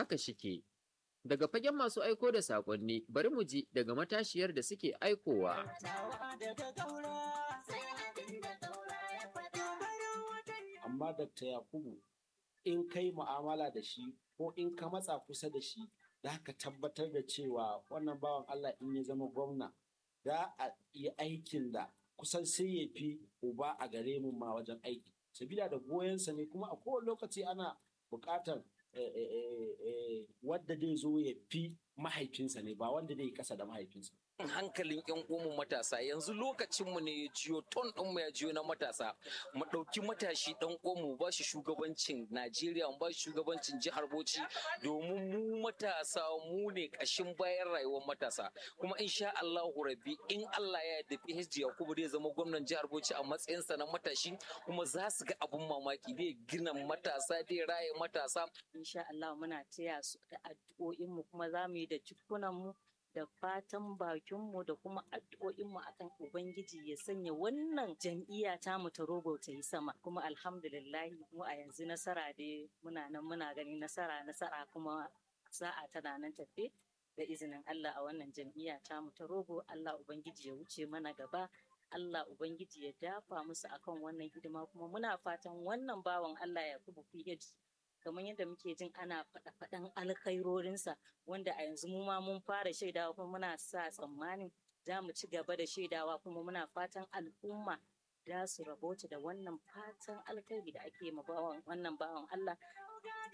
haka shike. Daga fagen masu aiko da saƙonni, bari mu ji daga matashiyar da suke aikowa. Amma Dr. Yakubu, in kai mu'amala da shi ko in ka matsa kusa da shi, za ka tabbatar da cewa wannan bawan Allah in ya zama gwamna, za a yi aikin da kusan sai ya fi uba a gare mu ma wajen aiki. Sabila da goyonsa ne kuma a kowane lokaci ana buƙatar wadda zai zo ya fi mahaifinsa ne ba wanda zai kasa da mahaifinsa. hankalin yan uwanmu matasa yanzu lokacinmu ne ya jiyo ton ɗinmu ya jiyo na matasa mu ɗauki matashi ɗan uwanmu ba shi shugabancin najeriya mu ba shi shugabancin jihar bauchi domin mu matasa mu ne ƙashin bayan rayuwar matasa kuma insha allahu rabbi in allah ya yarda phd yakubu zai zama gwamnan jihar bauchi a matsayinsa na matashi kuma za su ga abun mamaki zai gina matasa zai raye matasa insha Allah muna taya su da addu'o'inmu kuma za mu yi da jikunanmu da fatan bakinmu da kuma addu'o'inmu akan Ubangiji ya sanya wannan jam'iyya ta mu ta rogo ta yi sama kuma alhamdulillahi mu a yanzu nasara dai muna nan muna gani nasara nasara kuma sa'a tana nan tafe da izinin Allah a wannan jam'iyya ta mu ta rogo Allah Ubangiji ya wuce mana gaba Allah Ubangiji ya dafa musu akan wannan hidima kuma muna fatan wannan bawan Allah ya kubu PH kamar yadda muke jin ana faɗa-faɗan alkhairorinsa wanda a yanzu mu ma mun fara shaidawa kuma muna sa tsammanin za mu ci gaba da shaidawa kuma muna fatan al'umma za su rabota da wannan fatan alkhairi da ake ma wannan bawan Allah